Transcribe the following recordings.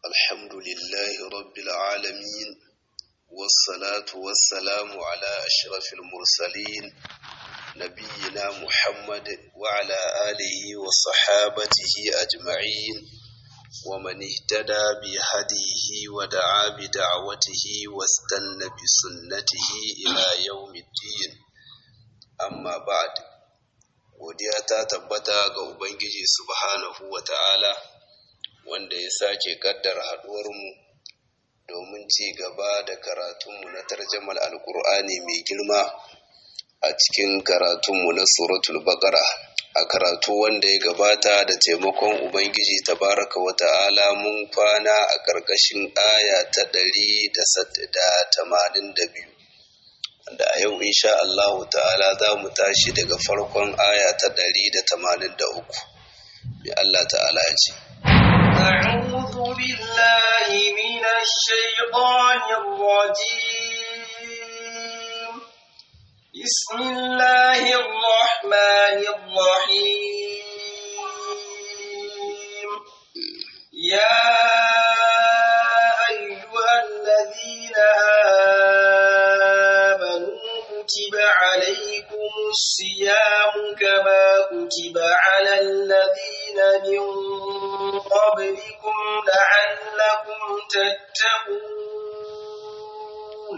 الحمد لله رب العالمين والصلاة والسلام على أشرف المرسلين نبينا محمد وعلى آله وصحابته أجمعين ومن اهتدى بهديه ودعا بدعوته واستنى بسنته إلى يوم الدين أما بعد godiya ta tabbata ga Ubangiji subhanahu wa ta'ala wanda ya sake kaddar haɗuwarmu domin ci gaba da karatunmu na tarjamal alkur'ani mai girma a cikin karatunmu na suratul baqara a karatu wanda ya gabata da taimakon Ubangiji tabaraka wa ta'ala mun kwana a ƙarƙashin aya ta ɗari da tamanin da biyu wanda a yau insha Allahu ta'ala za mu tashi daga farkon aya ta ɗari da tamanin da uku mai Allah ta'ala ya ce أعوذ بالله من الشيطان الرجيم بسم الله الرحمن الرحيم يا أيها الذين آمنوا كتب عليكم الصيام كما كتب على الذين من قبلكم لعلكم تتقون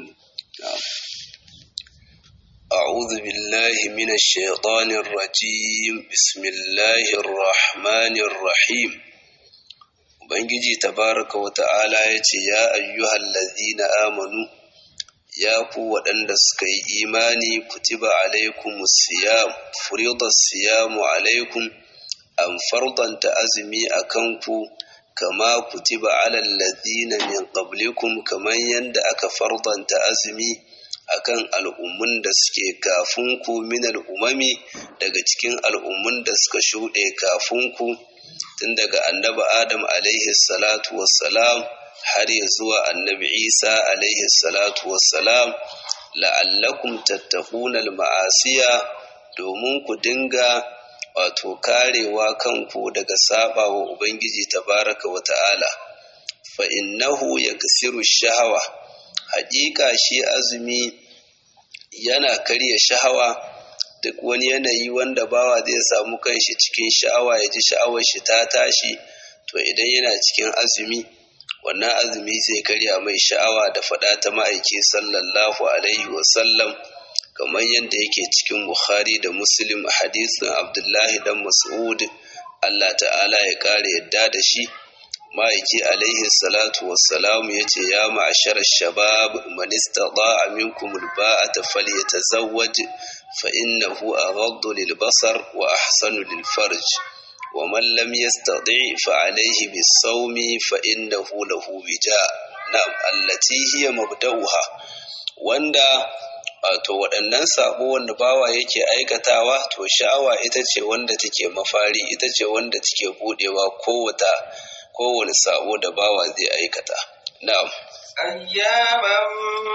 أعوذ بالله من الشيطان الرجيم بسم الله الرحمن الرحيم Ubangiji tabaraka wa ta'ala ya ce, Ya ayyuhal lazina amanu, ya ku waɗanda suka yi imani kutiba alaikum siyam, furidat siyamu alaikum, an fardanta azumi a kanku, kama kutiba alal lazina min qablikum kamar yadda aka fardanta azumi akan al'ummun da suke kafin ku min al'umami daga cikin al'ummun da suka shuɗe kafin ku tun daga annabi Adam alaihi salatu wassalam har ya zuwa annabi Isa alaihi salatu wassalam la'allakum tattaquna al-ma'asiya domin ku dinga wato karewa kanku daga saba wa Ubangiji tabaraka wa ta'ala fa innahu yaksiru shahawa haƙiƙa shi azumi yana karya shahawa duk wani yanayi wanda bawa zai samu kanshi cikin sha'awa ya ji sha'awar shi ta tashi to idan yana cikin azumi wannan azumi zai karya mai sha'awa da faɗa ta ma'aiki sallallahu alaihi wasallam kamar yadda yake cikin bukhari da muslim a hadisin abdullahi dan mas'ud allah ta'ala ya kare yadda da shi ma'aiki alaihi salatu wassalamu ya ce ya ma'ashar shabab man istata'a minkum alba'ata falyatazawwaj fa innahu aghaddu lil basar wa ahsanu lil farj wa man lam yastati' fa alayhi bis sawmi fa innahu lahu wija na'am allati hiya mabda'uha wanda wato waɗannan sabo wanda bawa yake aikatawa to sha'awa ita ce wanda take mafari ita ce wanda take budewa kowata kowane sabo da bawa zai aikata. Na'am. ayyaman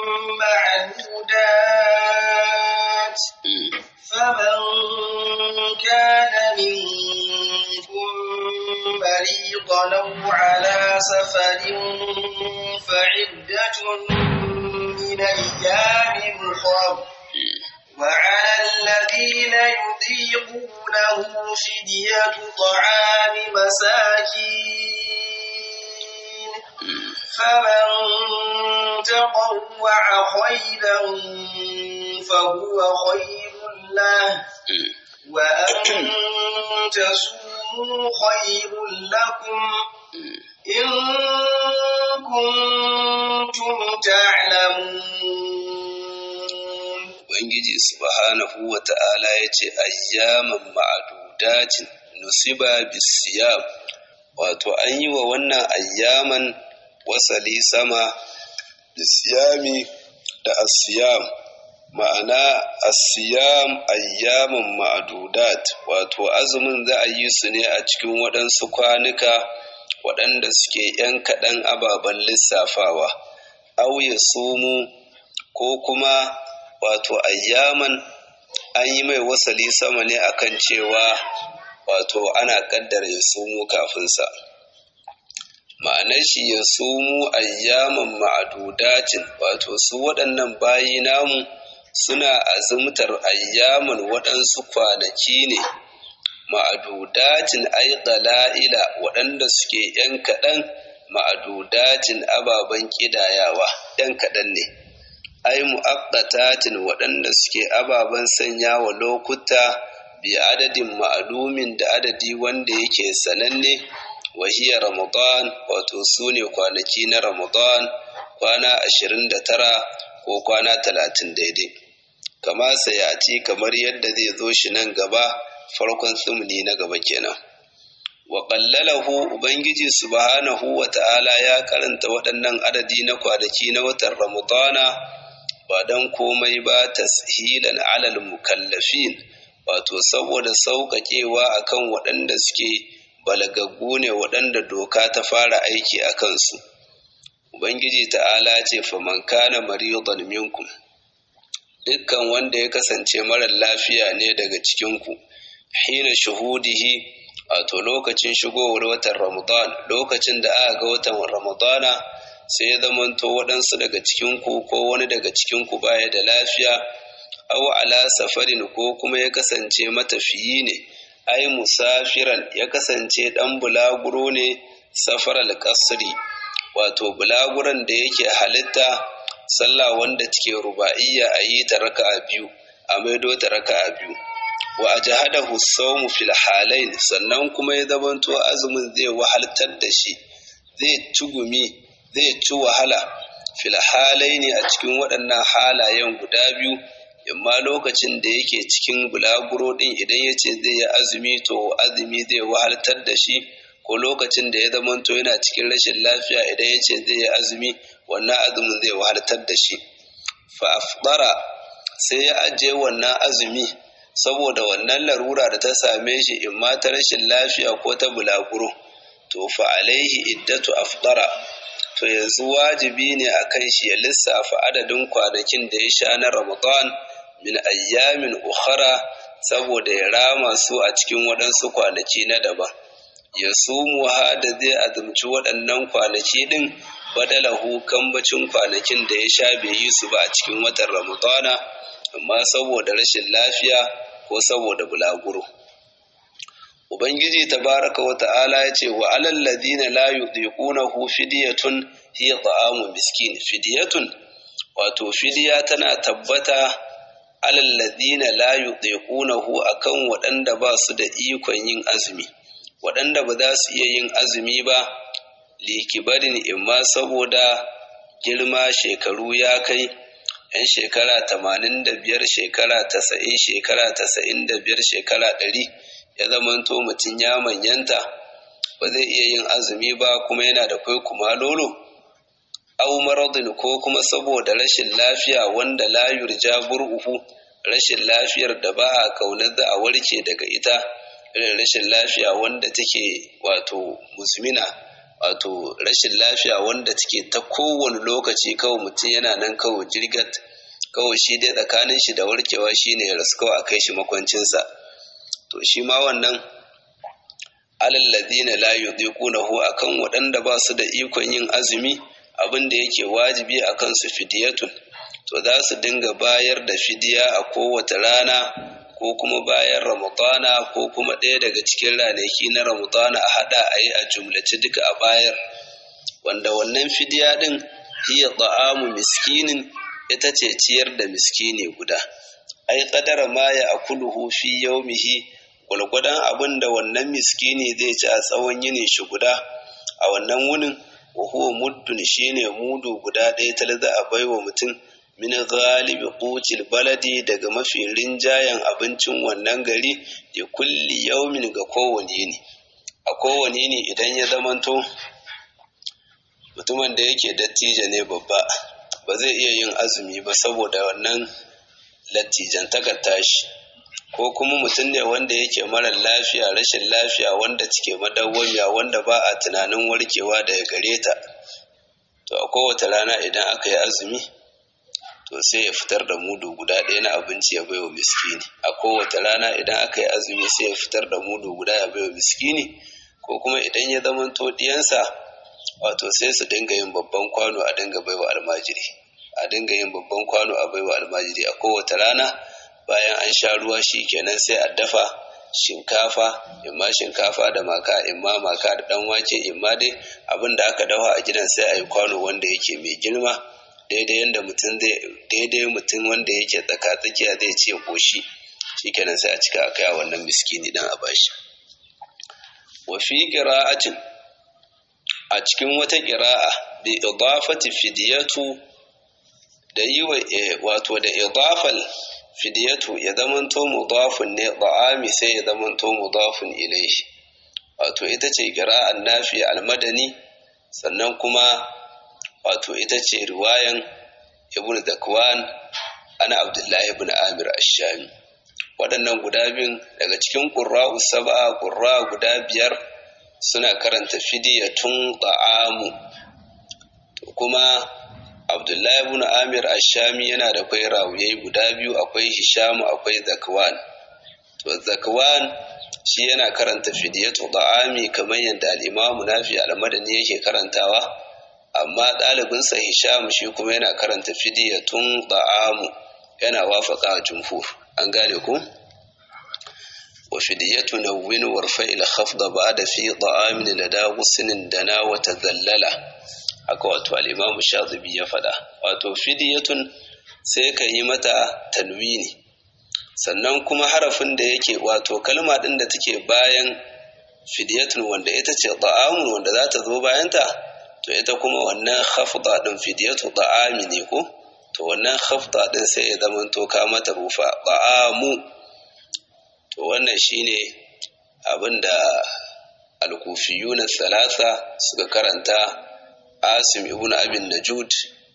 ma'dudat faman kana minkum maridan aw ala safarin fa'iddatun min ayyamin ukhra وعلى الذين يطيقونه فدية طعام مساكين فمن تطوع خيرا فهو خير له وأن تصوموا خير لكم إن كنتم تعلمون Ubangiji subhanahu wa ta'ala ya ce, Ayyaman ma'adudatin nusiba bisiyam, wato an yi wa wannan ayyaman wasali sama bisiyami da asiyam, ma'ana asiyam ayyaman ma'adudat, wato azumin za a yi su ne a cikin waɗansu kwanuka waɗanda suke ‘yan kaɗan ababen lissafawa, auye sumu ko kuma wato ayyaman an yi mai wasali sama ne akan cewa wato ana kaddara ya sumo kafinsa ma'anar shi ya sumu ayyaman ma'adudatin wato su waɗannan bayi namu suna azumtar ayyaman waɗansu kwanaki ne ma'adudatin ay qala'ila waɗanda suke ‘yan kaɗan ma'adudatin ababen ƙidayawa ‘yan kaɗan ne ai mu'aqqatatin waɗanda suke ababen sanya wa lokuta bi adadin ma'alumin da adadi wanda yake sananne wahiya ramadan wato su ne kwanaki na ramadan kwana ashirin da tara ko kwana talatin daidai kama sayati kamar yadda zai zo shi nan gaba farkon tsumni na gaba kenan wa qallalahu ubangiji subhanahu wa ta'ala ya karanta waɗannan adadi na kwanaki na watan ramadana ba don komai ba tashilan alal mukallafin wato saboda sauƙaƙewa akan waɗanda suke balagaggu ne waɗanda doka ta fara aiki a kansu ubangiji ta'ala ce faman kana maridan minkum dukkan wanda ya kasance marar lafiya ne daga cikinku hina shuhudihi wato lokacin shigowar watan ramadan lokacin da aka ga watan ramadana sai ya zamanto waɗansu daga cikinku ko wani daga cikinku baya da lafiya aw ala safarin ko kuma ya kasance matafiyi ne ai musafiran ya kasance ɗan bulaguro ne safaral kasri wato bulaguran da yake halitta sallah wanda take ruba'iyya a yi ta raka'a biyu a maido ta raka'a biyu wa ajhadahu sawmu fil halain sannan kuma ya zamanto azumin zai wahaltar da shi zai tugumi zai ci wahala fil halaini a cikin waɗannan halayen guda biyu imma lokacin da yake cikin bulaguro ɗin idan ya ce zai yi azumi to azumi zai wahaltar da shi ko lokacin da ya zamanto yana cikin rashin lafiya idan ya ce zai yi azumi wannan azumin zai wahaltar da shi fa afdara sai ya ajiye wannan azumi saboda wannan larura da ta same shi imma ta rashin lafiya ko ta bulaguro to fa alaihi iddatu afdara to yanzu wajibi ne a kan shi ya lissafa adadin kwanakin da ya sha na Ramadan min ayyamin ukhara saboda ya rama su a cikin waɗansu kwanaki na daban. Ya sumu da zai azumci waɗannan kwanaki ɗin badalahu kambacin kwanakin da ya sha bai yi su ba a cikin watan Ramadana, amma saboda rashin lafiya ko saboda bulaguro. Ubangiji tabaraka wa ta'ala ya ce wa alal ladina la yudiqunahu fidyatun hiya ta'amu miskin fidyatun wato fidiya tana tabbata alal ladina la yudiqunahu akan waɗanda ba su da ikon yin azumi waɗanda ba za su iya yin azumi ba likibarin imma saboda girma shekaru ya kai yan shekara tamanin da biyar shekara tasa'in shekara tasa'in da biyar shekara ɗari ya zamanto mutum ya manyanta ba zai iya yin azumi ba kuma yana da kwai kuma lolo au maradin ko kuma saboda rashin lafiya wanda la yurja bur'uhu rashin lafiyar da ba a kaunar da a warke daga ita irin rashin lafiya wanda take wato musmina wato rashin lafiya wanda take ta kowane lokaci kawai mutum yana nan kawai jirgat kawai shi dai tsakanin shi da warkewa shine ya rasu kawai a kai shi makwancinsa to shi ma wannan alallazina la yudiqunahu akan waɗanda ba su da ikon yin azumi abin da yake wajibi a kansu fidiyatun to za su dinga bayar da fidiya a kowace rana ko kuma bayan ramadana ko kuma ɗaya daga cikin ranaki na ramadana a haɗa a yi a jumlace duka a bayar wanda wannan fidiya ɗin hiya ta'amu miskinin ita ce ciyar da miskini guda ai kadara ma ya akuluhu fi yaumihi gwalgwadon abin da wannan miskini zai ci a tsawon yinin shi guda a wannan wunin wa huwa muddun shine mudu guda ɗaya tal za a baiwa mutum min galibi qutil baladi daga mafi rinjayen abincin wannan gari da kulli yaumin ga kowane yini a kowane yini idan ya zamanto mutumin da yake dattijo ne babba ba zai iya yin azumi ba saboda wannan lattijan tashi ko kuma mutum ne wanda yake marar lafiya rashin lafiya wanda cike madawwamiya wanda ba a tunanin warkewa daga gare ta to a kowace rana idan aka yi azumi to sai ya fitar da mudu guda ɗaya na abinci ya baiwa miskini a kowace rana idan aka yi azumi sai ya fitar da mudu guda ya baiwa miskini ko kuma idan ya zama to ɗiyansa wato sai su dinga yin babban kwano a dinga baiwa almajiri a dinga yin babban kwano a baiwa almajiri a kowace rana bayan an sha ruwa shi kenan sai a dafa shinkafa imma shinkafa da maka imma maka da dan wake imma dai abin da aka dafa a gidan sai a yi kwano wanda yake mai girma daidai yanda mutum zai daidai mutum wanda yake tsaka tsakiya zai ce koshi shikenan sai a cika a kai wannan miskini dan a bashi wa fi qira'atin a cikin wata qira'a bi idafati fidyatu da yi wa wato da idafal fidiyatu ya zamanto mudafun ne da'ami sai ya zamanto mudafun ilaihi wato ita ce qira'an nafi almadani sannan kuma wato ita ce riwayan ibn zakwan ana abdullahi ibn amir ash-shami waɗannan guda biyun daga cikin qurra'u sab'a qurra guda biyar suna karanta fidiyatun da'amu kuma Abdullahi ibn Amir Ashami yana da kwai rawuyai guda biyu akwai Hishamu akwai Zakwan. To Zakwan shi yana karanta fidiyatu da'ami kamar yadda al-Imam Nafi al-Madani yake karantawa amma ɗalibinsa Hisham shi kuma yana karanta fidiyatun da'amu yana wafaka jumhur an gane ku wa fidiyatu nawwin warfa ila khafda ba'da fi da'amin lada ghusnin dana wa tadallala haka wato al'imamu shazibi ya faɗa wato fidiyatun sai ka yi mata tanwini sannan kuma harafin da yake wato kalma ɗin da take bayan fidiyatun wanda ita ce da'amun wanda za ta zo bayanta to ita kuma wannan hafda ɗin fidiyatu da'ami ne ko to wannan hafda ɗin sai ya zama to ka mata rufa da'amu to wannan shine abin da alkufiyuna salasa suka karanta Asim ibn Abin Najud,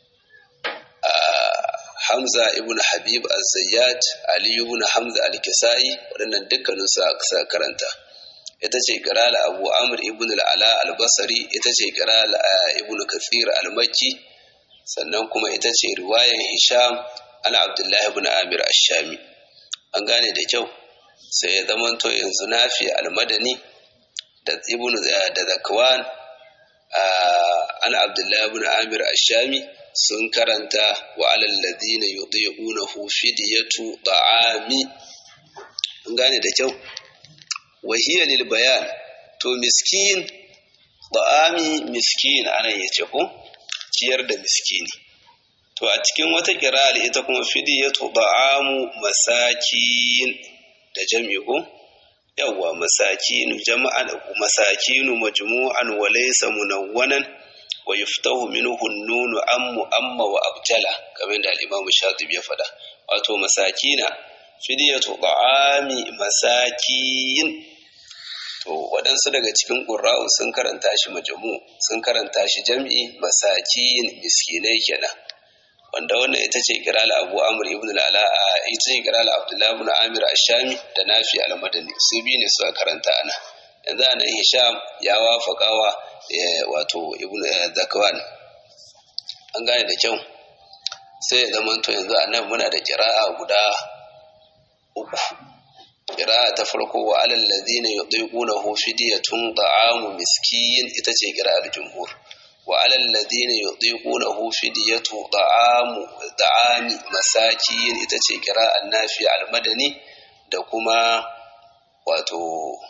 Hamza ibn Habib al-Zayyad, Ali ibn Hamza al-Kisai, waɗannan dukkanin su karanta. Ita ce kirala Abu Amr ibn al-Ala al-Basri, ita ce kirala ibn Kathir al-Makki, sannan kuma ita ce riwayan Hisham ana Abdullahi ibn Amir ash-Shami. An gane da kyau, sai ya zamanto yanzu Nafi al-Madani da Ibn da Zakwan ana abdullahi ibn amir ashami sun karanta wa alal ladina yudhi'unahu fidyatu ta'ami an gane da kyau wa hiya lil bayan to miskin ta'ami miskin anan yace ko ciyar da miskini to a cikin wata kira'ar ita kuma fidyatu ta'amu masakin da jami'u ko yawwa masakinu jama'an masakinu majmu'an wa laysa munawwanan wa yuftahu minhu an-nun ammu amma wa abtala kamar da al-Imam Shatibi ya faɗa wato masakina fidiyatu ta'ami masakin to waɗansu daga cikin ƙurra'u sun karanta shi majmu sun karanta shi jam'i masakin miskinai kenan wanda wannan ita ce kirala abu amur ibn al'ala ita ce kirala abdullahi ibn amir ashami da nafi al-madani su biyu ne suka karanta ana yanzu a nan hisham ya wafakawa wato ibn zakwan an gane da kyau sai ya zama to yanzu a nan muna da kira'a guda uku kira'a ta farko wa alal ladina yudhiqunahu fidyatun ta'amu miskin ita ce kira'ar jumhur وعلى الذين يطيقونه فدية طعام طعام مساكين itace kira'an nafi al-madani da kuma wato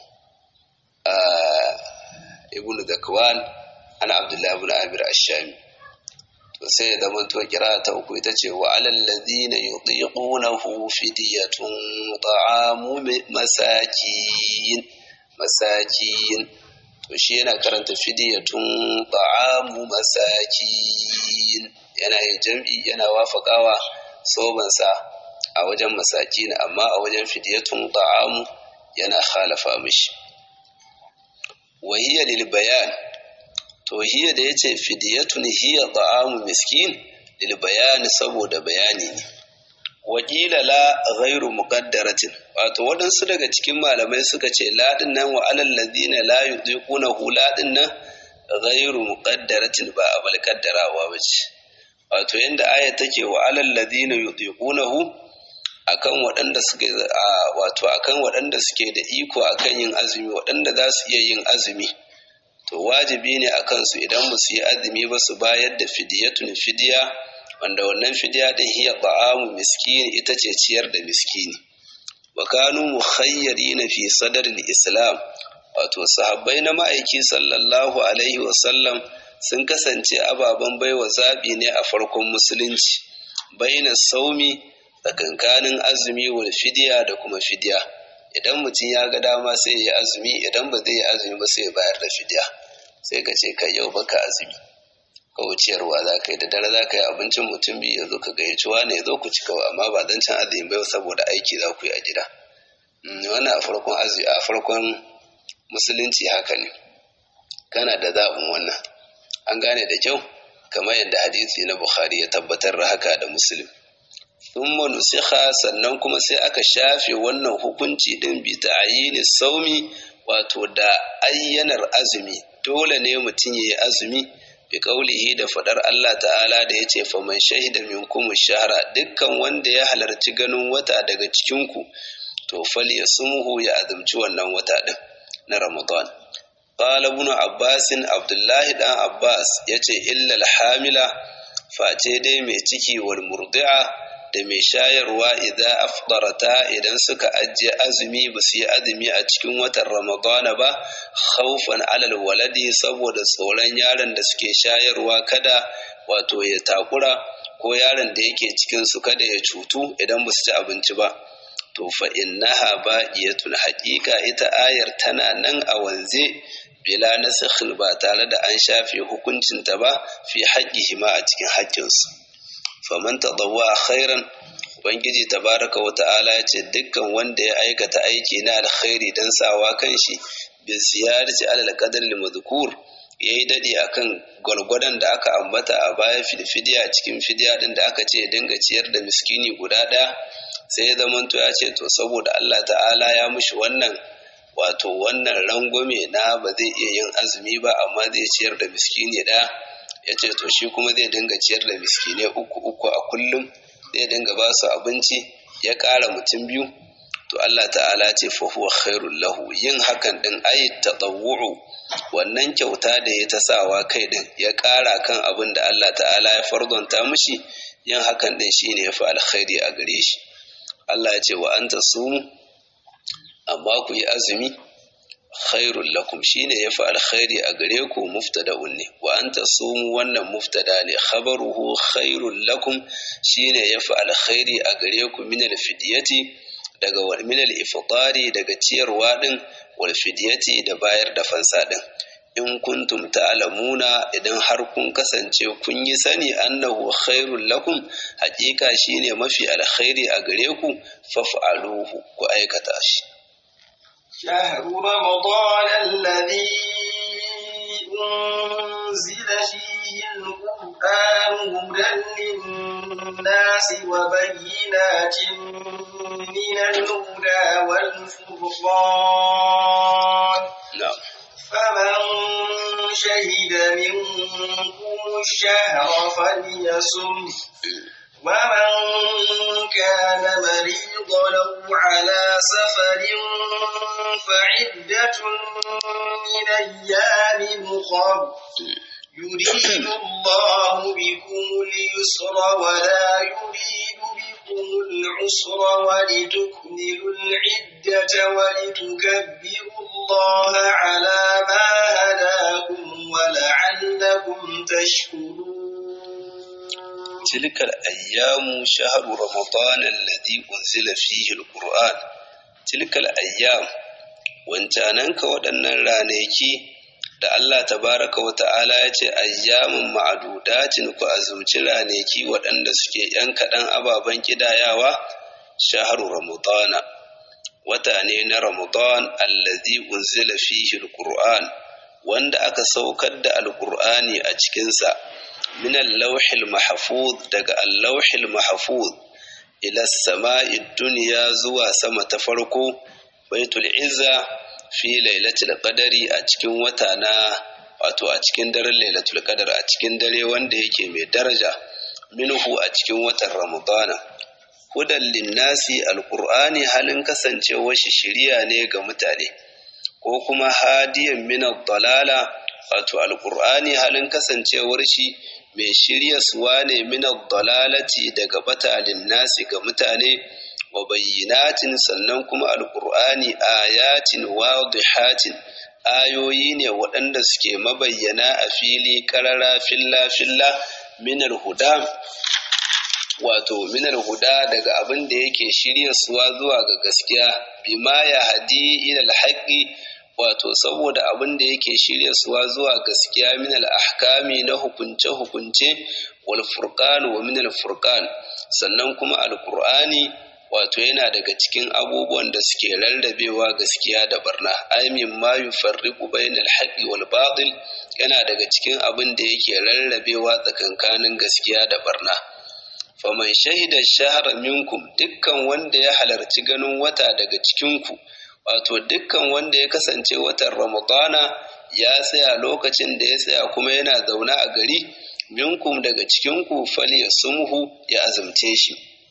ibnu zakwan ana abdullahi ibn amir ash-shami to sai da mun to kira ta uku ita ce wa alal ladina yutiqunahu fidyatun ta'amu masakin masakin to shi yana karanta fidiyatun ta'amu masakin yana yin jam'i yana wafakawa sobansa a wajen masakin amma a wajen fidiyatun ta'amu yana khalafa mishi wahiyya lil bayan to hiya da yace fidiyatun hiya ta'amu miskin lil bayan saboda bayani ne wakila la ghairu muqaddaratin wato waɗansu daga cikin malamai suka ce ladin nan wa alal ladina la yudiquna hu ladin nan ghairu muqaddaratin ba abal kaddarawa bace wato yanda aya take wa alal ladina yudiquna hu akan waɗanda suke wato akan waɗanda suke da iko akan yin azumi waɗanda za su iya yin azumi to wajibi ne a kansu idan ba su yi azumi ba su bayar da fidiyatun fidiya wanda wannan fidiya din hiya ta'amu miskini ita ce ciyar da miskini wa kanu mukhayyarina fi sadril islam wato sahabbai na ma'aiki sallallahu alaihi wa sallam sun kasance ababen baiwa zabi ne a farkon musulunci baina saumi tsakankanin azumi wal fidiya da kuma fidiya idan mutum ya ga dama sai ya yi azumi idan ba zai yi azumi ba sai ya bayar da fidiya sai ka ce kai yau baka azumi ka wuciyarwa za ka yi da dare za ka yi abincin mutum biyu ya zo ka gayyaci wani ya zo ku ci kawai amma ba don can azumi bai saboda aiki za ku yi a gida wannan a farkon azumi a farkon musulunci haka ne kana da zaɓin wannan an gane da kyau kamar yadda hadisi na bukhari ya tabbatar da haka da muslim thumma nusikha sannan kuma sai aka shafe wannan hukunci din bi ta'yini saumi wato da ayyanar azumi dole ne mutum yayi azumi bi kaulihi da fadar Allah ta'ala da yace fa man shahida minkum shahra dukkan wanda ya halarci ganin wata daga cikin ku to fal yasmuhu ya azumci wannan wata din na Ramadan qala ibn Abbas Abdullahi dan Abbas yace illa al-hamila face dai mai ciki wal murdi'a da mai shayarwa idan afdarata idan suka ajiye azumi ba su yi azumi a cikin watan ramadana ba khaufan alal waladi saboda tsoron yaron da suke shayarwa kada wato ya takura ko yaron da yake cikin su kada ya cutu idan ba su ci abinci ba to fa innaha baqiyatun haqiqa ita ayar tana nan a wanze bila nasikhin ba tare da an shafe hukuncinta ba fi haƙƙihi ma a cikin haƙƙinsu faman tadawwa khairan ubangiji tabaraka wa ta'ala ya ce dukkan wanda ya aikata aiki na alkhairi dan sawa kanshi bi ziyarati alal qadar al madhkur yayi dadi akan gwargwadon da aka ambata a baya filfidiya cikin fidiya din da aka ce dinga ciyar da miskini guda ɗaya sai ya zamanto ya ce to saboda Allah ta'ala ya mushi wannan wato wannan rangwame na ba zai iya yin azumi ba amma zai ciyar da miskini ɗaya ya ce to shi kuma zai dinga ciyar da miskine uku uku a kullum zai dinga ba su abinci ya ƙara mutum biyu to Allah ta'ala ce fa huwa khairul lahu yin hakan din ayi tatawwu wannan kyauta da ya ta sawa kai din ya ƙara kan abin da Allah ta'ala ya fardonta mishi yin hakan din shine ya fi alkhairi a gare shi Allah ya ce wa anta sumu amma ku yi azumi khairul lakum shine yafi alkhairi a gare ku muftada'un ne wa anta sumu wannan muftada ne khabaruhu khairul lakum shine yafi alkhairi a gare ku min alfidiyati daga wal min ifṭari daga ciyarwa din wal fidiyati da bayar da fansa din in kuntum ta'lamuna idan har kun kasance kun yi sani annahu khairul lakum haƙiƙa shine mafi alkhairi a gare ku faf'aluhu ku aikata shi شهر رمضان الذي أنزل فيه القرآن هدى للناس وبينات من الهدى والفرقان نعم فمن شهد منكم الشهر فليصم ومن كان مريضا أو على سفر فعدة من أيام أخر يريد الله بكم اليسر ولا يريد بكم العسر ولتكملوا العدة ولتكبروا الله على ما هداكم ولعلكم تشكرون تلك الأيام شهر رمضان الذي أنزل فيه القرآن تلك الأيام wancananka waɗannan ranaki da Allah tabaraka wa ta'ala ya ce ayyamin ma'adudatin ku azumci ranaki waɗanda suke ‘yan kaɗan ababen ƙidayawa shaharu ramadana wata ne na ramadan allazi unzila fihi alquran wanda aka saukar da alqur'ani a cikinsa من اللوح المحفوظ daga اللوح المحفوظ إلى السماء الدنيا زوا سما تفرقو بيت العزة في ليلة القدر أتكين وتانا wato a cikin daren lailatul qadar a cikin dare wanda yake mai daraja minhu a cikin watan ramadana hudan linnasi alqur'ani halin kasancewar shi shiriya ne ga mutane ko kuma hadiyan min dalala wato alqur'ani halin kasancewar shi mai shirya suwa ne min dalalati daga batalin nasi ga mutane wa bayyinatin sannan kuma alqur'ani ayatin wadihatin ayoyi ne waɗanda suke mabayyana a fili karara filla filla min huda wato minar huda daga abin da yake shirya suwa zuwa ga gaskiya bima ya hadi ilal haqqi wato saboda abin da yake shirya suwa zuwa gaskiya min ahkami na hukunce hukunce wal furqan wa min al furqan sannan kuma alqur'ani wato yana daga cikin abubuwan da suke rarrabewa gaskiya da barna ay min ma yufarriqu bainal haqqi wal batil yana daga cikin abin da yake rarrabewa tsakankanin gaskiya da barna faman shahida shahara minkum dukkan wanda ya halarci ganin wata daga cikinku wato dukkan wanda ya kasance watan ramadana ya tsaya lokacin da ya tsaya kuma yana zaune a gari minkum daga cikinku fali ya sumhu ya azumce shi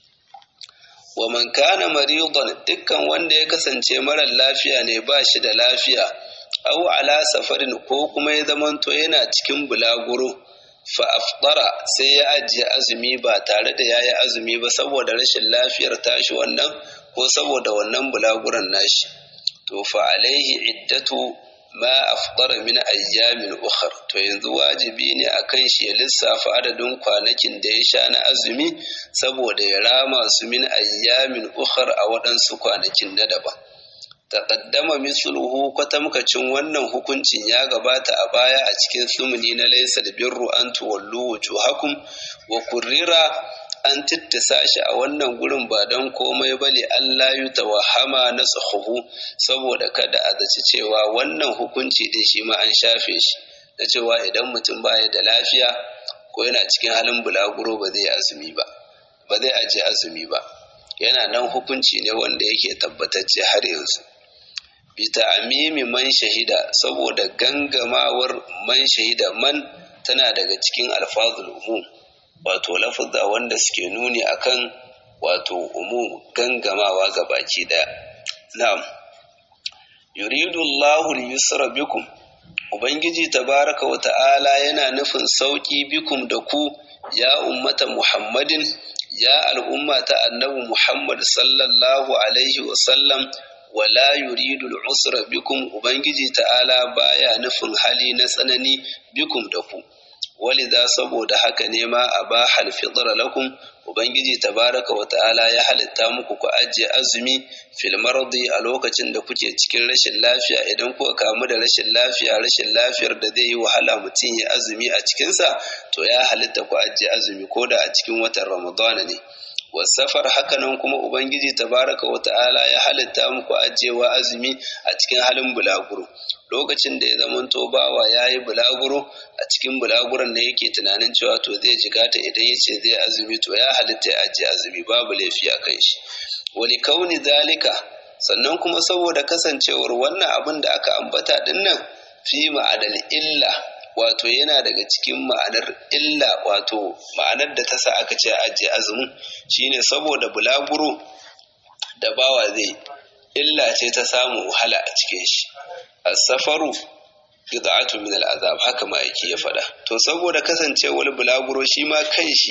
wa man kana maridan dukkan wanda ya kasance marar lafiya ne ba shi da lafiya au ala safarin ko kuma ya zamanto yana cikin bulaguro fa'afɗara sai ya ajiye azumi ba tare da ya yi azumi ba saboda rashin lafiyar tashi wannan ko saboda wannan bulaguran nashi to fa'alaihi iddatu ma afɗara min ayyamin ukhar to yanzu wajibi ne a kan shi ya lissafa adadin kwanakin da ya sha na azumi saboda ya rama su min ayyamin ukhar a waɗansu kwanakin na daban taƙaddama misluhu kwatamkacin wannan hukuncin ya gabata a baya a cikin sumuni na laisa da birru an tuwallu wujuhakum wa kurrira an tittisa shi a wannan gurin ba don komai bale Allah yi tawahama na tsahuhu saboda kada a zaci cewa wannan hukunci din shi ma an shafe shi na cewa idan mutum baya da lafiya ko yana cikin halin bulaguro ba zai azumi ba ba zai ajiye azumi ba yana nan hukunci ne wanda yake tabbatacce har yanzu bita amimi man shahida saboda gangamawar man shahida man tana daga cikin alfazul umum wato lafuzza wanda suke nuni akan wato umum gangamawa ga baki daya na'am yuridu Allahu al-yusra bikum ubangiji tabaraka wa ta'ala yana nufin sauki bikum da ku ya ummata muhammadin ya al'umma ta annabi muhammad sallallahu alaihi wa sallam wala yuridu al'usra bikum ubangiji ta'ala baya nufin hali na tsanani bikum da ku walidha saboda haka ne ma aba halfidra lakum ubangiji tabaraka wa ta'ala ya halitta muku ku ajiye azumi fil mardi a lokacin da kuke cikin rashin lafiya idan kuka kamu da rashin lafiya rashin lafiyar da zai yi wahala mutum ya azumi a cikinsa to ya halitta ku ajiye azumi ko da a cikin watan ramadana ne wasafar hakanan kuma ubangiji tabaraka wa ta'ala ya halitta muku ajiyewa azumi a cikin halin bulaguro lokacin da ya zamanto bawa ya yi bulaguro a cikin bulaguron da yake tunanin cewa to zai jigata idan ya ce zai azumi to ya halitta ya ajiye azumi babu laifi a kan shi wali kauni zalika sannan kuma saboda kasancewar wannan abin da aka ambata dinnan fi ma'adal illa wato yana daga cikin ma'anar illa wato ma'anar da ta sa aka ce ajiye azumin shine saboda bulaguro da bawa zai illa ce ta samu wahala a cikin shi as-safaru qita'atu min al-azab haka ma yake ya faɗa to saboda kasancewar bulaguro shi ma kan shi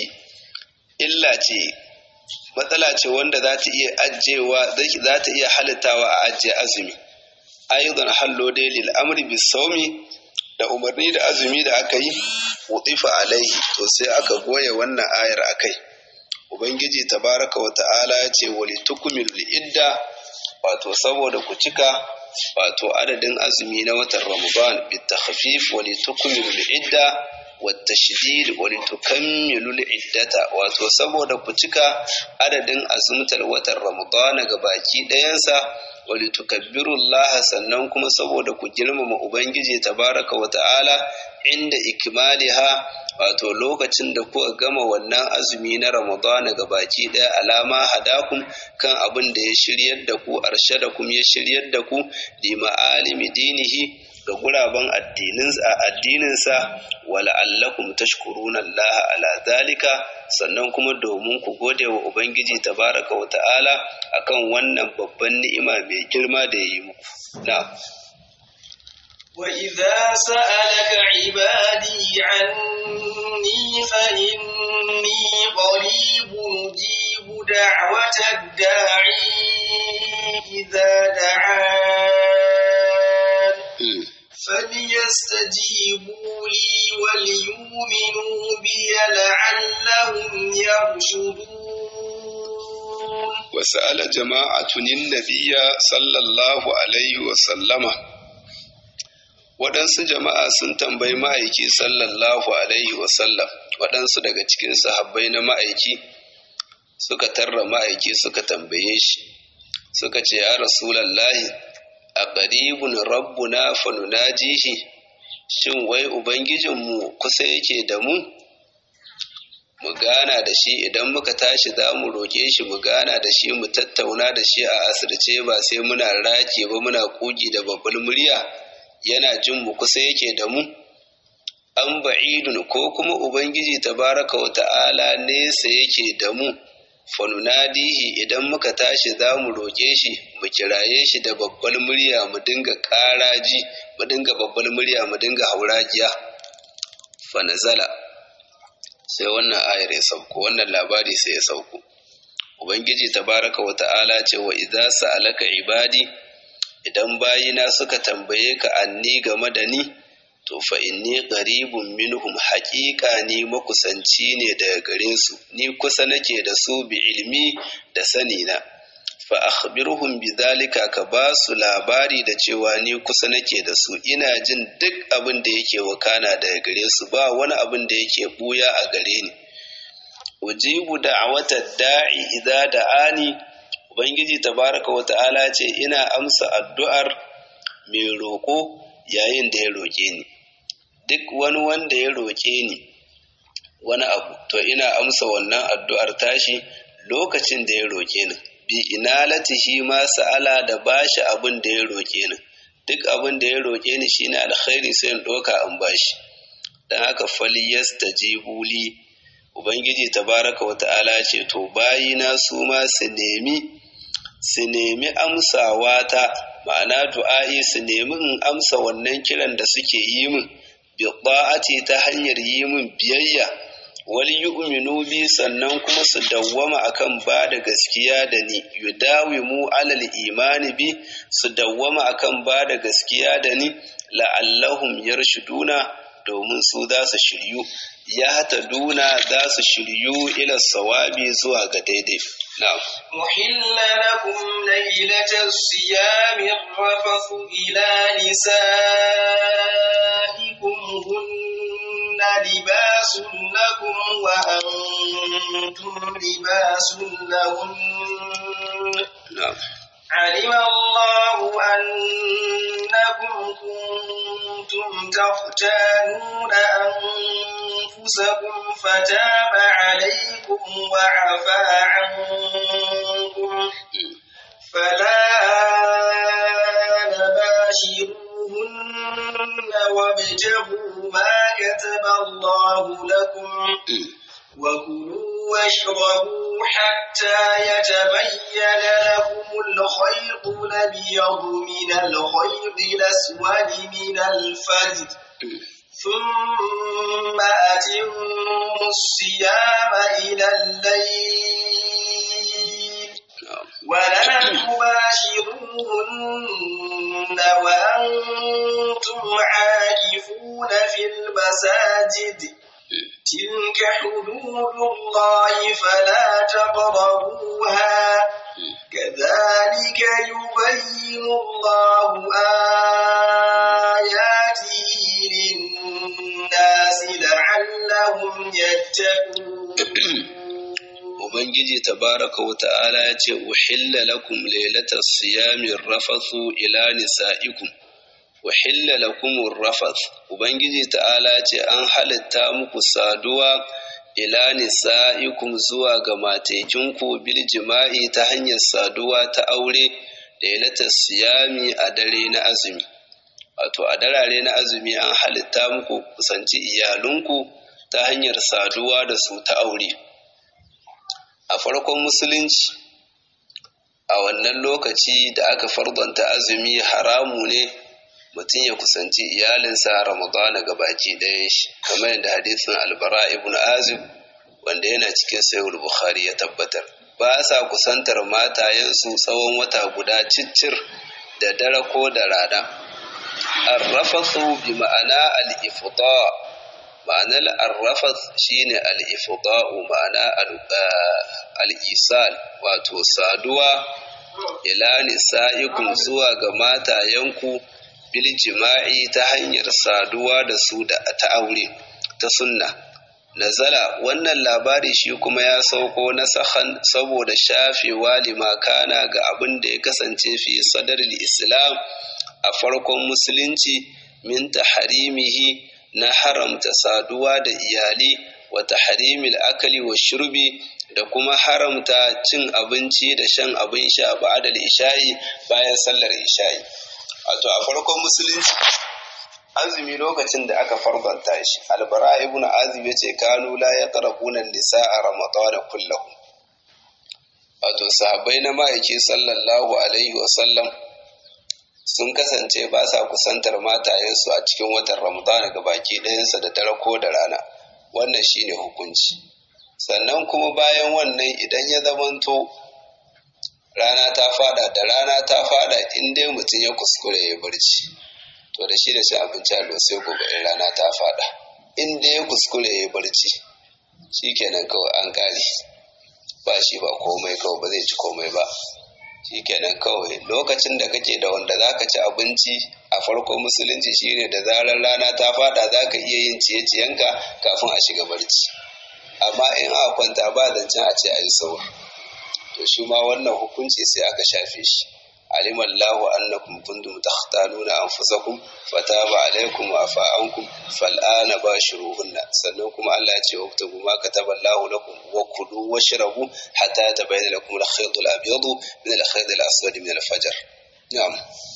illa ce matsala ce wanda za ta iya ajewa za ta iya halittawa a ajiye azumi ayyudan hallo dai lil amri bis sawmi da umarni da azumi da aka yi wutifa alaihi to sai aka goya wannan ayar akai ubangiji tabaraka wa ta'ala ya ce wali tukmil idda wato saboda ku cika wato adadin azumi na watan ramadan bi takhfif wali tukmil idda wa tashdid wali tukammilu iddata wato saboda ku cika adadin azumtar watan ramadan ga baki ɗayansa wali tukabbirullaha sannan kuma saboda ku girmama ubangiji tabaraka wa ta'ala inda ikmaliha wato lokacin da kuka gama wannan azumi na ramadana ga baki daya alama hadakum kan abin da ya shiryar da ku arshadakum ya shiryar da ku li ma'alimi dinihi ga guraben addininsa wala allakum tashkuruna Allah ala zalika sannan kuma domin ku gode wa ubangiji tabaraka wa ta'ala akan wannan babban ni'ima mai girma da ya yi muku na وإذا سألك عبادي عني فإني قريب أجيب دعوة الداعي إذا دعان فليستجيبوا لي وليؤمنوا بي لعلهم يرشدون وسأل جماعة النبي صلى الله عليه وسلم waɗansu jama'a sun tambayi ma'aiki sallallahu alaihi wasallam waɗansu daga cikin sahabbai na ma'aiki suka tarra ma'aiki suka tambaye shi suka ce ya rasulallahi a ƙaribun rabbuna fanunajihi shin wai ubangijinmu kusa yake da mu mu gana da shi idan muka tashi za mu roƙe shi mu gana da shi mu tattauna da shi a asirce ba sai muna rake ba muna ƙugi da babbar murya yana jin mu kusa yake da mu an ba'idun ko kuma ubangiji tabaraka wa ta'ala nesa yake da mu fanunadihi idan muka tashi za mu roƙe shi mu kiraye shi da babbar murya mu dinga ƙaraji mu dinga babbar murya mu dinga hauragiya fanazala sai wannan ayar ya sauko wannan labari sai ya sauko ubangiji tabaraka wa ta'ala ce wa idza sa'alaka ibadi idan bayina suka tambaye ka anni game da ni to fa inni qaribun minhum haqiqa ni makusanci ne daga gare su ni kusa nake da su bi ilmi da sani na fa akhbirhum bidhalika ka ba su labari da cewa ni kusa nake da su ina jin duk abin da yake wakana daga gare su ba wani abin da yake buya a gare ni ujibu da'wata da'i idza da'ani ubangiji tabaraka wa ta'ala ce ina amsa addu'ar mai roƙo yayin da ya roƙe ni duk wani wanda ya roƙe ni wani abu to ina amsa wannan addu'ar tashi lokacin da ya roƙe ni bi inalatihi ma sa'ala da bashi abin da ya roƙe ni duk abin da ya roƙe ni shine alkhairi sai in ɗauka in bashi dan haka falyastajibu li ubangiji tabaraka wa ta'ala ce to bayina su ma su nemi su nemi amsawa ta ma'ana du'a'i su nemi in amsa wannan kiran da suke yi min bi ta hanyar yi min biyayya wal yu'minu bi sannan kuma su dawwama akan ba da gaskiya da ni yudawimu alal imani bi su dawwama akan ba da gaskiya da ni la'allahum yarshuduna domin su za su shiryu ya ta duna za su shiryu ila sawabi zuwa ga daidai na'am أحل لكم ليلة الصيام الرفث إلى نسائكم هن لباس لكم وأنتم لباس لهن na'am علم الله أنكم كنتم تختانون أنفسكم فتاب عليكم وعفى عنكم فلا نباشروهن وابتغوا ما كتب الله لكم وكلوا واشربوا حتى يتبين لكم الخيط الأبيض من الخيط الأسود من الفجر ثم أتموا الصيام إلى الليل na'am ولا تباشروهن وأنتم عاكفون في المساجد تلك حدود الله فلا تقربوها كذلك يبين الله آياته للناس لعلهم يتقون Ubangiji tabaraka wa ta'ala ya ce, Uhilla lakum lailatar siyamin rafathu ila nisa'ikum. Uhilla lakum rafath Ubangiji ta'ala ce an halitta muku saduwa ila nisa'ikum zuwa ga matekinku bil jima'i ta hanyar saduwa ta aure lailatar siyami a dare na azumi. Wato a darare na azumi an halitta muku kusanci iyalunku ta hanyar saduwa da su ta aure. a farkon musulunci a wannan lokaci da aka fardanta azumi haramu ne mutum ya kusanci iyalinsa ramadana ga baki ɗayan shi kamar yadda hadisin albara ibn azib wanda yana cikin sayul bukhari ya tabbatar ba sa kusantar matayensu tsawon wata guda ciccir da dare ko da rana arrafathu bi ma'ana al-ifda ma'anar arrafat shine al-ifda'u ma'ana al-isal wato saduwa ila nisa'ikum zuwa ga matayenku bil jima'i ta hanyar saduwa da su da ta aure ta sunna nazala wannan labari shi kuma ya sauko na sahan saboda shafewa limakana ga abin da ya kasance fi sadar islam a farkon musulunci min taharimihi na haramta saduwa da iyali wa taharimil akali wa shurbi da kuma haramta cin abinci da shan abin sha ba'adal isha'i bayan sallar isha'i wato a farkon musulunci azumi lokacin da aka farbanta shi albara ibn azib yace kanu la yaqrabuna nisaa ramadana kullahu wato sahabbai na ma'aiki sallallahu alaihi wa sallam sun kasance ba sa kusantar matayensu a cikin watan ramadana ga baki ɗayansa da dare ko da rana wannan shine hukunci sannan kuma bayan wannan idan ya zamanto rana ta fada da rana ta fada in dai mutum ya kuskure ya barci to da shi da shi abinci a sai gobe in rana ta fada in dai ya kuskure ya barci shi kenan kawai an kare ba shi ba komai kawai ba zai ci komai ba shi kenan kawai lokacin da kake da wanda za ka ci abinci a farkon musulunci shine da zarar rana ta fada za ka iya yin ciye-ciyenka kafin a shiga barci amma in a kwanta ba zancen a ce a yi saur to shi ma wannan hukunci sai aka shafe shi علم الله أنكم كنتم تختانون أنفسكم فتاب عليكم وعفى عنكم فالآن باشروهن سنكم الله يتوكتبوا ما كتب الله لكم وكلوا واشربوا حتى يتبين لكم الخيط الأبيض من الخيط الأسود من الفجر نعم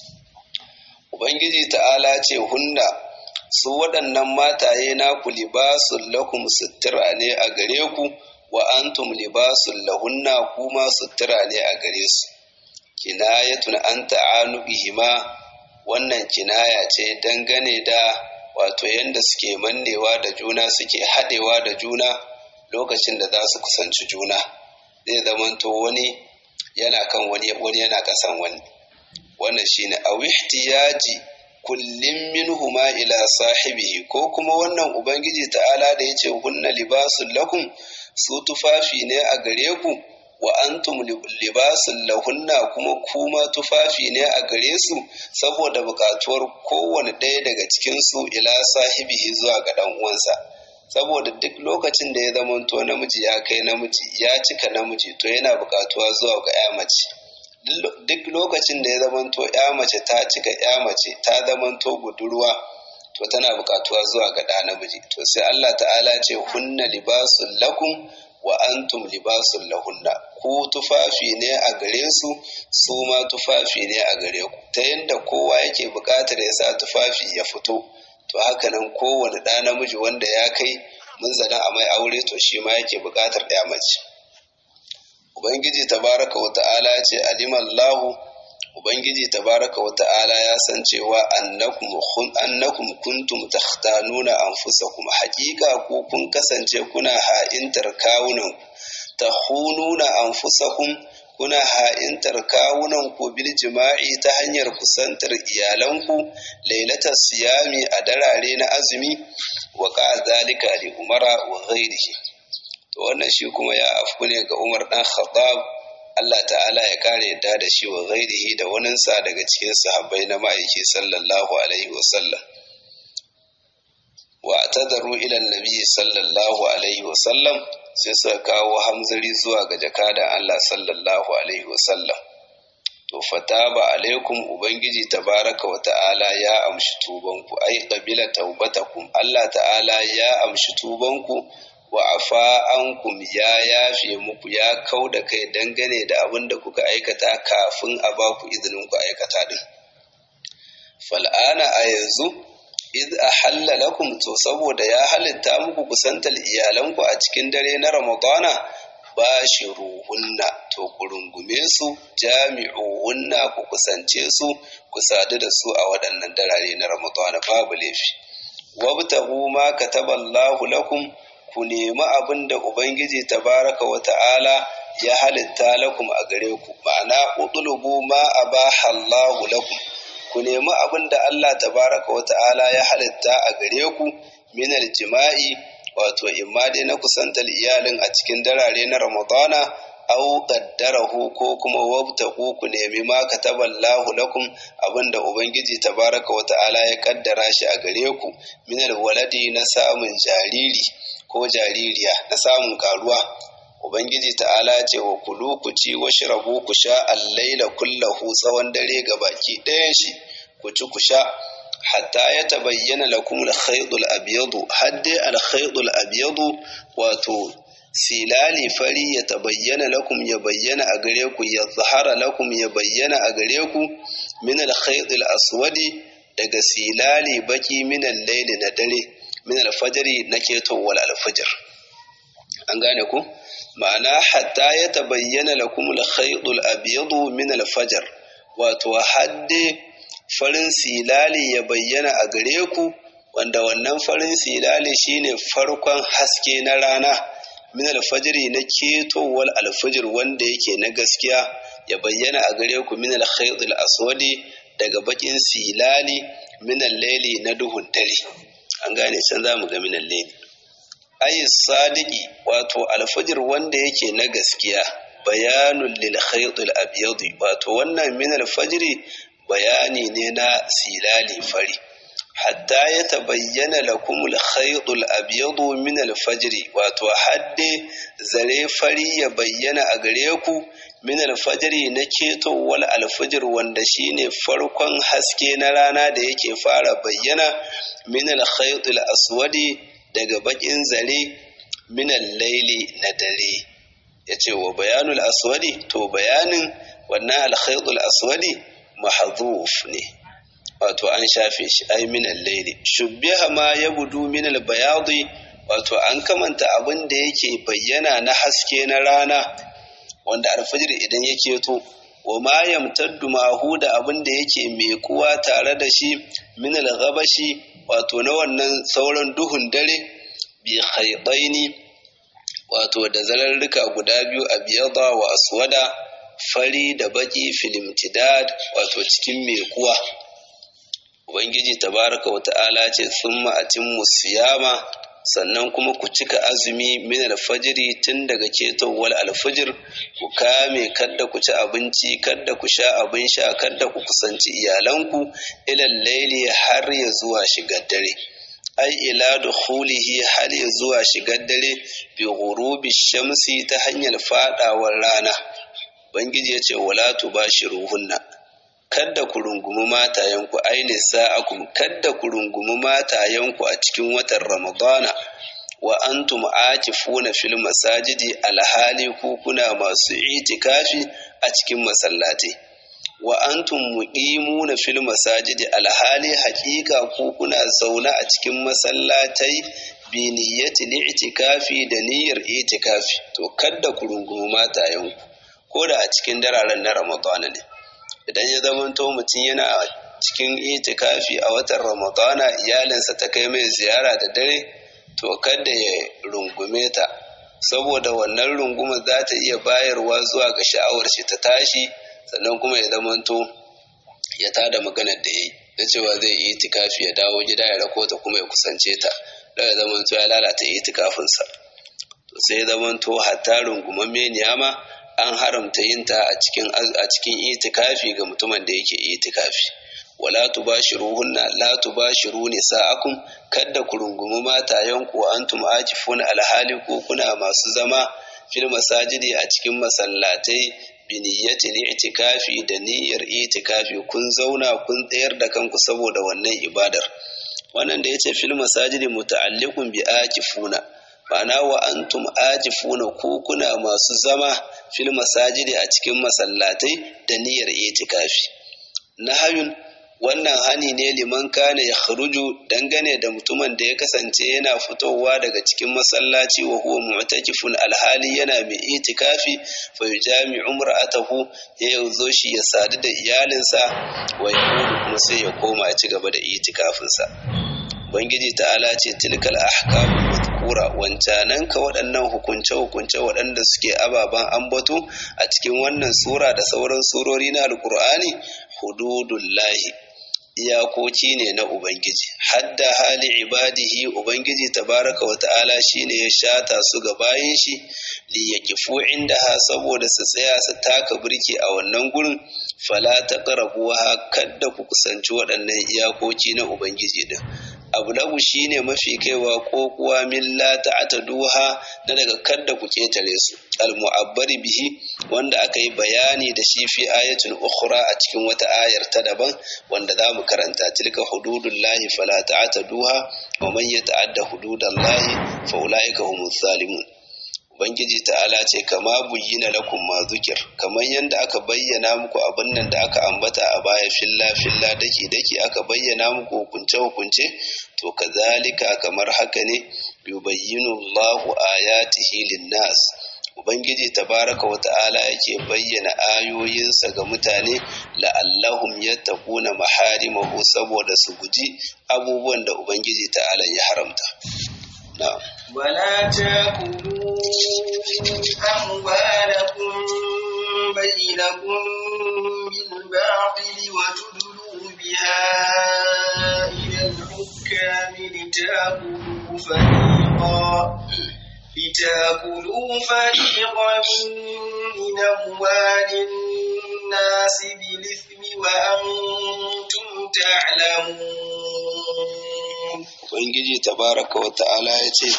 Ubangiji ta'ala ce hunna su waɗannan mataye naku libasun lakum sutura ne a gare ku wa antum libasun lahunna kuma sutura ne a gare su. kinayatun an ta'anu bihima wannan kinaya ce dangane da wato yadda suke mannewa da juna suke haɗewa da juna lokacin da za su kusanci juna zai zamanto wani yana kan wani wani yana ƙasan wani wannan shine a wihtiyaji kullum minhuma ila sahibihi ko kuma wannan ubangiji ta'ala da yace hunna libasul lakum su tufafi ne a gare ku wa antum libasun lahunna kuma kuma tufafi ne a gare su saboda buƙatuwar kowane ɗaya daga cikinsu ila sahibihi zuwa ga ɗan uwansa saboda duk lokacin da ya zamanto namiji ya kai namiji ya cika namiji to yana buƙatuwa zuwa ga ya mace duk lokacin da ya zamanto ya mace ta cika ya mace ta zamanto budurwa to tana buƙatuwa zuwa ga ɗa namiji to sai Allah ta'ala ce hunna libasun lakum wa antum libasun lahunna ku tufafi ne a gare su su ma tufafi ne a gare ku ta yadda kowa yake buƙatar ya sa tufafi ya fito to haka nan kowane ɗa namiji wanda ya kai munzalin a mai aure to shi ma yake buƙatar ɗaya mace ubangiji tabaraka wa ta'ala ce alimallahu ubangiji tabaraka wa ta'ala ya san cewa annakum annakum kuntum takhtanuna anfusakum haqiqa ku kun kasance kuna ha'intar kawunan tahununa anfusakum kuna ha'intar kawunan ku bil jima'i ta hanyar kusantar iyalanku lailatar siyami a darare na azumi wa ka zalika li umara wa ghairihi to wannan shi kuma ya afku ne ga Umar dan Khattab Allah ta'ala ya kare yadda da shi wa ghairihi da waninsa daga cikin sahabbai na ma'aiki sallallahu alaihi wa sallam wa tadaru ila nabi sallallahu alaihi wa sallam sai suka kawo hamzari zuwa ga jakadan Allah sallallahu alaihi wa sallam to fataba alaikum ubangiji tabaraka wa ta'ala ya amshi tubanku ai qabila taubatakum Allah ta'ala ya amshi tubanku wa afa ankum ya yafe muku ya kau da kai dangane da abin da kuka aikata kafin a ba ku izinin ku aikata din fal'ana a yanzu iz ahalla lakum to saboda ya halitta muku kusantar iyalanku a cikin dare na ramadana bashiruhunna to to ku rungume su jami'uhunna ku kusance su ku sadu da su a waɗannan darare na ramadana babu laifi wabtahu ma kataballahu lakum ku nemi abin da ubangiji tabaraka wa ta'ala ya halitta lakum a gare ku ma'ana udlubu ma abaha Allahu lakum ku nemi abin da Allah tabaraka wa ta'ala ya halitta a gare ku min jima'i wato imma dai na kusantar iyalin a cikin darare na Ramadana aw qaddarahu ko kuma wabtahu ku nemi ma kataballahu lakum abinda ubangiji tabaraka wa ta'ala ya kaddara shi a gare ku min waladi na samun jariri ko jaririya na samun karuwa ubangiji ta'ala ce wa kulu ku ci wa shirabu ku sha allaila kullahu tsawon dare ga baki ɗayan shi ku ci ku sha hatta ya tabayyana lakum al-khayt al-abyad hadde al-khayt al-abyad wato silali fari ya tabayyana lakum ya bayyana a gare ku ya zahara lakum ya bayyana a gare ku min al-khayt al-aswadi daga silali baki min al-layli na dare min al-fajri na ketowar al-fajr an gane ku ma'ana hatta ya tabayyana lakum al-khayt al-abyad min al-fajr wato hadde farin silali ya bayyana a gare ku wanda wannan farin silali shine farkon haske na rana min alfajiri na ketowar alfajir wanda yake na gaskiya ya bayyana a gare ku min alkhayt aswadi daga bakin silali min al-layli na duhun dare an gane can zamu ga min al-layli ayi sadiki wato alfajir wanda yake na gaskiya bayanun lil khayt al-abyad wato wannan min alfajiri bayani ne na silali fari hatta ya tabayyana lakum al-khayt al-abyad min al-fajr wato hadde zare fari ya bayyana a gare ku min al-fajr na ketowar al-fajr wanda shine farkon haske na rana da yake fara bayyana min al-khayt al-aswadi daga bakin zare min al-layli na dare yace wa bayanul aswadi to bayanin wannan al-khayt al-aswadi mahdhuf ne wato an shafe shi ai min al-layli shubbiha ma yabudu min al-bayadi wato an kamanta abin da yake bayyana na haske na rana wanda alfajir idan yake to wa ma yamtaddu ma'hu da abin da yake mai kuwa tare da shi min al-ghabashi wato na wannan sauran duhun dare bi khaydaini wato da zalarruka guda biyu a biyada wa aswada fari da baki filimtidad wato cikin mai kuwa ubangiji tabaraka wa ta'ala ce summa atimmu siyama sannan kuma ku cika azumi min alfajiri tun daga ketowar alfajir ku kame kadda ku ci abinci kadda ku sha abin sha kadda ku kusanci iyalanku ilal laili har ya zuwa shigar dare ai ila dukhulihi har ya zuwa shigar dare bi ghurubi shamsi ta hanyar fadawar rana bangiji ya ce wala tubashiruhunna kadda ku rungumi matayenku aini sa'akum kadda ku rungumi matayenku a cikin watan ramadana wa antum akifuna fil masajidi alhali ku kuna masu itikafi a cikin masallatai wa antum muqimuna fil masajidi alhali haqiqa ku kuna zauna a cikin masallatai bi niyyati li'tikafi da niyyar itikafi to kadda ku rungumi matayenku ko da a cikin dararen na ramadana ne idan ya zamanto mutum yana cikin itikafi a watan ramadana iyalinsa ta kai mai ziyara da dare to kada ya rungume ta saboda wannan runguma za ta iya bayarwa zuwa ga sha'awar shi ta tashi sannan kuma ya zamanto ya tada maganar da ya yi da cewa zai yi itikafi ya dawo gida ya rako ta kuma ya kusance ta da ya zamanto ya lalata itikafinsa to sai ya zamanto hatta rungumamme niyama an haramta yin ta a cikin a cikin itikafi ga mutumin da yake itikafi wala tubashiruhunna la tubashiru nisa'akum kadda ku rungumi matayenku wa antum akifuna alhali ko kuna masu zama fil masajidi a cikin masallatai bi niyyatil itikafi da niyyar itikafi kun zauna kun tsayar da kanku saboda wannan ibadar wannan da yace fil masajidi muta'alliqun bi akifuna ma'ana wa antum ajifuna ku kuna masu zama fil masajidi a cikin masallatai da niyyar itikafi nahayun wannan hani ne liman kana ya kharuju dangane da mutumin da ya kasance yana fitowa daga cikin masallaci wa huwa mu'takifun alhali yana mai itikafi fa yujami umra'atahu ya yazo shi ya sadu da iyalinsa wa ya kuma sai ya koma ya ci gaba da itikafinsa Ubangiji ta'ala ce tilkal ahkam mazkura wancanan ka waɗannan hukunce-hukunce waɗanda suke ababen ambato a cikin wannan sura da sauran surori na alkur'ani hududullahi iyakoki ne na Ubangiji hadda hali ibadihi Ubangiji tabaraka wa ta'ala shine ya shata su ga bayan shi li yakifu indaha saboda su tsaya su taka birki a wannan gurin fala taqrabuha kadda ku kusanci waɗannan iyakoki na Ubangiji din abu lagu shine mafi kaiwa ko kuwa milla ta'taduha na daga kadda ku ketare su al-mu'abbari bihi wanda aka yi bayani da shi fi ayatul ukhra a cikin wata ayar ta daban wanda za mu karanta tilka hududullahi fala ta'taduha wa man yata'adda hududallahi fa ulaika humuz zalimun Ubangiji ta'ala ce kama buyyina lakum ma zukir kamar yadda aka bayyana muku abin nan da aka ambata a baya filla filla dake dake aka bayyana muku hukunce hukunce to kazalika kamar haka ne yubayyinu Allahu ayatihi linnas Ubangiji tabaraka wa ta'ala yake bayyana ayoyinsa ga mutane la'allahum yattaquna maharimahu saboda su guji abubuwan da Ubangiji ta'ala ya haramta. Na'am. ولا تاكلوا أموالكم بينكم بالباطل وتدلوا بها إلى الحكام لتاكلوا فريقا لتاكلوا فريقا من أموال الناس بالإثم وأنتم تعلمون Ubangiji tabaraka wa ta'ala ya ce,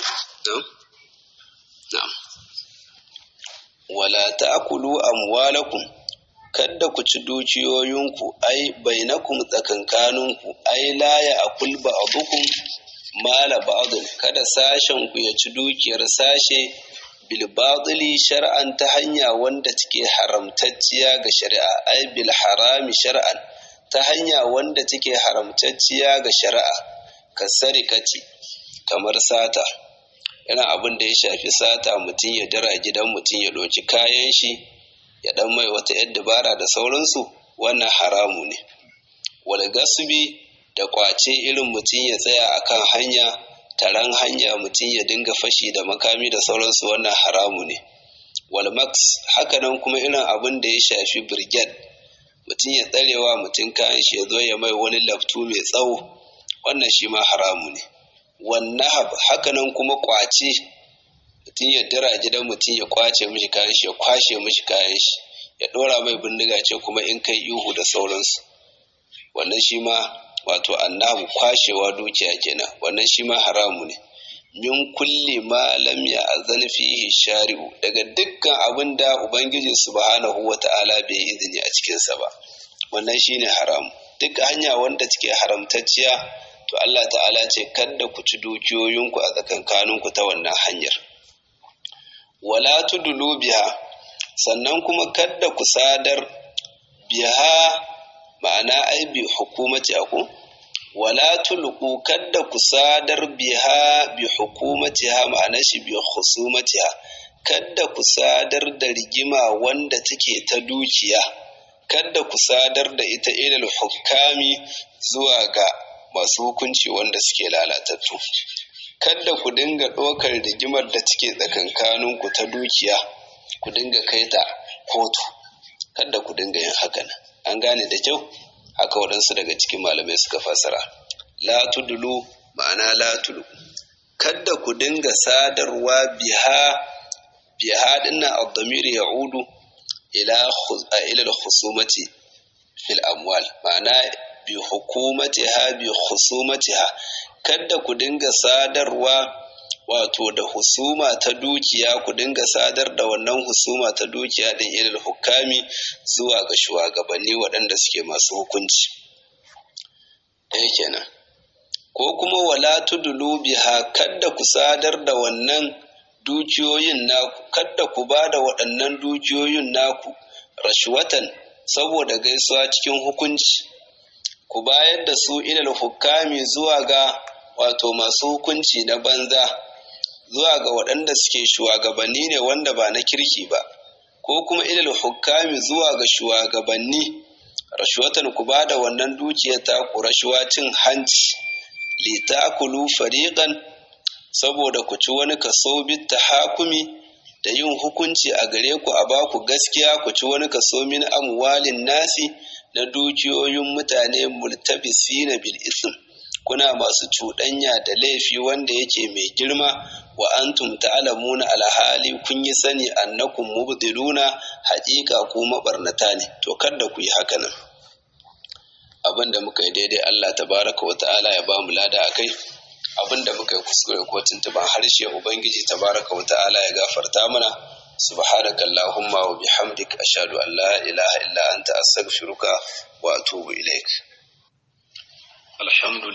Wala ta'akulu amwalakum kadda ku ci dukiyoyinku ai bainakum tsakankaninku ai la ya akul ba'dukum mala ba'dun kada sashen ku ya ci dukiyar sashe bil batili shar'an ta hanya wanda take haramtacciya ga shari'a ai bil harami shar'an ta hanya wanda take haramtacciya ga shari'a kasarikati kamar sata yana abin da ya shafi sata mutum ya dara gidan mutum ya ɗauki kayan shi ya ɗan mai wata yar dabara da sauransu wannan haramu ne wal gasbi da kwace irin mutum ya tsaya akan hanya taron hanya mutum ya dinga fashi da makami da sauransu wannan haramu ne wal max hakanan kuma irin abin da ya shafi brigade mutum ya tsarewa mutum kayan shi ya zo ya mai wani laftu mai tsawo wannan shi ma haramu ne wannan hakanan kuma kwace mutum ya dira gidan mutum ya kwace mishi kayan shi ya kwashe mishi kayan shi ya dora mai bindiga ce kuma in kai ihu da sauransu wannan shi ma wato annabu kwashewa dukiya kenan wannan shi ma haramu ne min kulli ma lam ya'zan fihi shari'u daga dukkan abin da ubangiji subhanahu wata'ala bai izini a cikin sa ba wannan shine haramu duk hanya wanda take haramtacciya to Allah ta'ala ce kada ku ci dukiyoyinku a tsakankaninku ta wannan hanyar wala tudulu biha sannan kuma kada ku sadar biha ma'ana ai bi hukumati aku wala tulqu kada ku sadar biha bi hukumatiha ma'ana shi bi khusumatiha kada ku sadar da rigima wanda take ta dukiya kada ku sadar da ita ilal hukami zuwa ga masu hukunci wanda suke lalatattu kada ku dinga ɗaukar rigimar da take tsakankaninku ta dukiya ku dinga kai ta kotu kada ku dinga yin hakan an gane da kyau haka waɗansu daga cikin malamai suka fasara la tudulu ma'ana la tulu kada ku dinga sadarwa biha biha dinnan ad-damir ya'udu ila ila al-khusumati fil amwal ma'ana bi hukumatiha bi khusumatiha kada ku dinga sadarwa wato da husuma ta dukiya ku dinga sadar da wannan husuma ta dukiya din ilal hukami zuwa ga shugabanni waɗanda suke masu hukunci ɗaya kenan ko kuma wala tudulu biha kada ku sadar da wannan dukiyoyin naku kada ku ba da waɗannan dukiyoyin naku rashwatan saboda gaisuwa cikin hukunci ku bayar da su ilal hukami zuwa ga wato masu hukunci na banza zuwa ga waɗanda suke shugabanni ne wanda ba na kirki ba ko kuma ilal hukami zuwa ga shugabanni rashwatan ku ba da wannan dukiyar ta ku rashuwa cin hanci litakulu fariqan saboda ku ci wani kaso bit tahakumi da yin hukunci a gare ku a baku gaskiya ku ci wani kaso min amwalin nasi na dukiyoyin mutane multabisina bil ism kuna masu cuɗanya da laifi wanda yake mai girma wa antum ta'lamuna alhali kun yi sani annakum mubdiluna haƙiƙa ku mabarnata ne to kada ku yi haka nan abin da muka yi daidai Allah tabaraka wa ta'ala ya ba mu lada akai abin da muka yi kuskure ko tuntuban harshe ubangiji tabaraka wa ta'ala ya gafarta mana subhanaka allahumma wa bihamdik ashhadu an la ilaha illa anta astaghfiruka wa atubu ilaik alhamdulillah